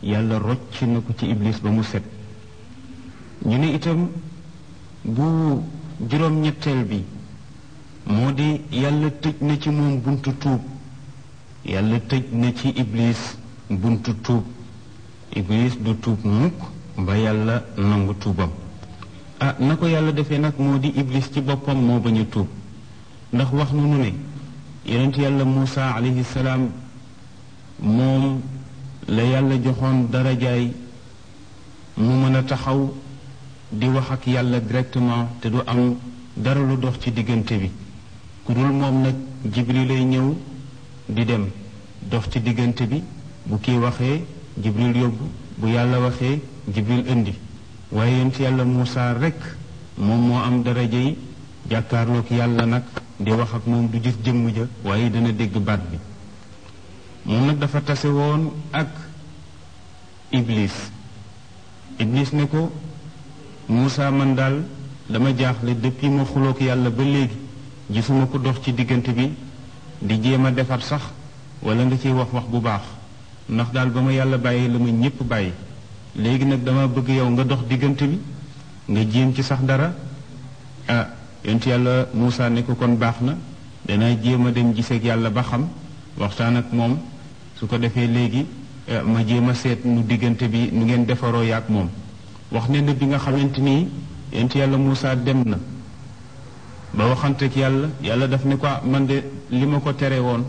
yàlla rocc na ko ci iblis ba mu set ñu ne itam bu juróom-ñetteel bi moo di yàlla tëj na ci moom buntu tuub yàlla tëj na ci iblis buntu tuub iblis du tuub mukk ba yàlla nangu tuubam ah na ko yàlla defee nag moo di iblis ci boppam moo bañ a tuub ndax wax nu nu ne yonent yàlla Muusa alayhi salaam moom la yàlla joxoon darajaay mu mën a taxaw di wax ak yàlla directement te du am dara lu dox ci diggante bi ku dul moom nag jibril lay ñëw di dem dox ci diggante bi bu kii waxee jibril yóbbu bu yàlla waxee jibril indi waaye yonent yàlla Muusa rekk moom moo am daraja yi jàkkaarloog yàlla nag di wax ak moom du gis jëmm ja waaye dana dégg baat bi moom nag dafa tase woon ak iblis iblis ne ko Muusa man daal dama jaaxle depuis ma xuloog yàlla ba léegi gisuma ko dox ci diggante bi di jéem a defar sax wala nga ciy wax wax bu baax ndax daal ba ma yàlla bàyyi la ma ñépp bàyyi léegi nag dama bëgg yow nga dox diggante bi nga jéem ci sax dara ah yonent yàlla Muusa ne ko kon baax na danaa jéem a dem giseeg yàlla ba xam waxtaan ak moom su ko defee léegi ma jéem a seet nu diggante bi nu ngeen defaroo yaak moom wax ne na bi nga xamante ni yonent yàlla Muusa dem na ba waxanteeg yàlla yàlla daf ne ko man de li ma ko tere woon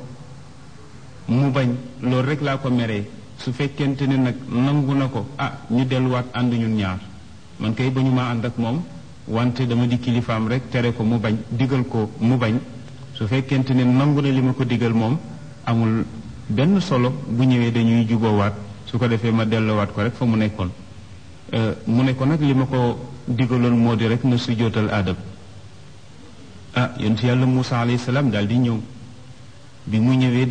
mu bañ loolu rek laa ko meree su fekkente ne nag nangu na ko ah ñu delluwaat ànd ñun ñaar man kay ba ñu maa ànd ak moom wante dama di kilifaam rek tere ko mu bañ digal ko mu bañ su fekkente ne nangu na li ma ko digal moom amul benn solo bu ñëwee dañuy juboowaat su ko defee ma delluwaat ko rek fa mu nekkoon mu ne ko nag li ma ko digaloon moo di rek na sujjóotal aadam ah yonent yàlla Muusa alayhi salaam daal di ñëw bi mu ñëwee